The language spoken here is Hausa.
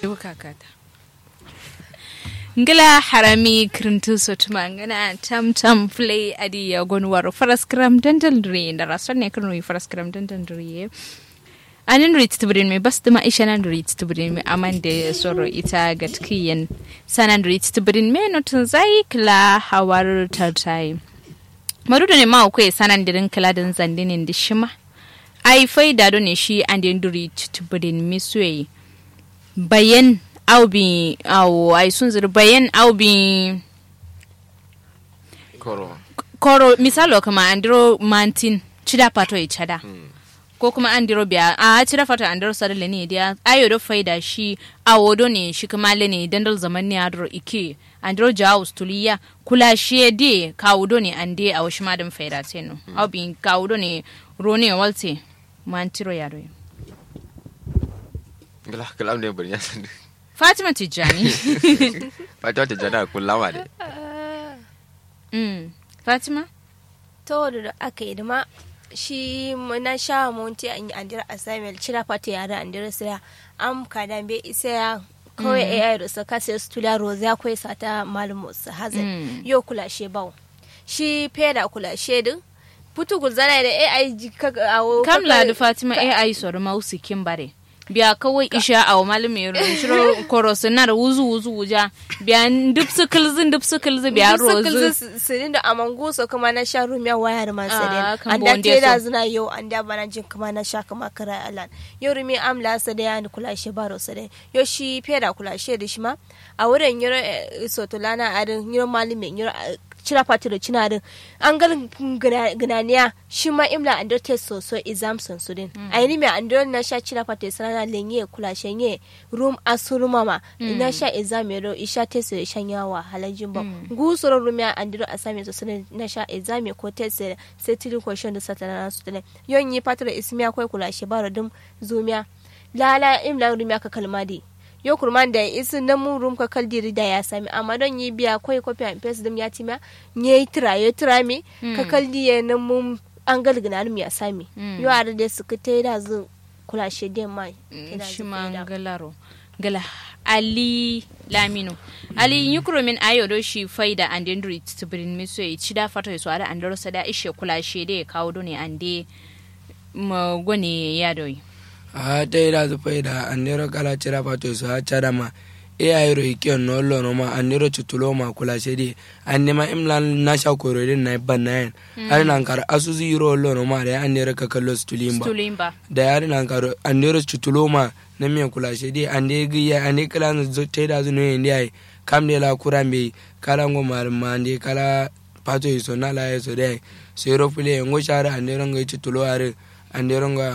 kakata ngila harami kirintu sotuma ngana tam tam play adi ya gonwaro faras kram dental dri da rason ne kanu faras kram dental dri anin rit tibrin me bas dama isha nan rit tibrin me aman da soro ita gatkiyan sanan rit tibrin me notun zai kla hawar tartai marudo ne ma ko sanan dirin kla din zandinin dishima ai faida do ne shi an den rit tibrin me suyi bayan au bi au ai sun zuru bayan au bi koro koro misalo kama andiro mantin chida pato i chada ko kuma andiro biya a chida pato andiro sadale ne dia ayo do faida shi awodo ne shi kuma ne dandal zaman ne adro ike andiro jaus tuliya kula shi de kawudo ne ande a washi madan faida teno au bi kawudo ne rone walte mantiro yaro ngala kalam ne bari ya san Fatima Tijjani. Fatima Tijjani kun lama ne Mm. Fatima? to da aka yi ma shi na sha monti an yi andira assignment cira fata yara andira sira am kada be isa ya kawai ai da saka sai su tula roza akwai sata malamu su hazin yo kula she bawo shi feda kula she din putu gulzana da ai ka awo Kamla da Fatima AI soro mausi kimbare. biya kawai isha a malami ya shiro korosu na da wuzu wuzu wuja biya duk su kilzi duk su kilzi biya rozu sirin da amangu so kuma na sha rumiya waya da man Ah, sadin kan an da bonde te da so. zina yau an da bana jin kuma na sha kuma kara alan yau rumi amla sa da yani kula shi baro sa da yau shi feda kula shi da shi ma a wurin yiro sotolana adin yiro malami yiro cira fati da cina din an gal gnaniya shi ma imla an da test so so exam son su din a yi mai an da na sha cira fati sana lenye kula shenye room asuruma ma na sha exam yaro isha test ya shanya wa halajin ba gusoro rumiya an diro asami so sana na sha exam ko test sai tiri question da satana na su tele yon yi fati da ismiya kwai kula shi baro dum zumiya lala imla rumiya ka kalmadi yo kurman da isu na mun rum ka kaldiri da ya sami amma don yi biya koi copy and paste dum ya tima nye tira yo tira mi ka kaldi ya na mun an galgina num ya sami yo ada da su ka da zu kula shi den mai shi ma galaro gala ali lamino ali yukro min ayo do shi faida and endri tibrin miso e chida fato so ada andoro sada ishe kula shi de kawo do ne ande ma gone ya doyi a ta yi da su fai da annero kala cira fato su ha cara ma e a yiro ikiyon no lo no ma annero cutulo ma kula se di anne ma imla na sha kororin na ban na yin har nan kar asu zi yiro lo no ma da annero ka kallo stulin ba stulimba da yari nan kar annero cutulo ma na miyan kula se di ande gi ya ande kala na zo ta yi da su no yin di ai kam de la kura me kala ngo mar ma ande kala fato iso na la yeso de sai ro fule ngo shara annero ngo cutulo are annero ngo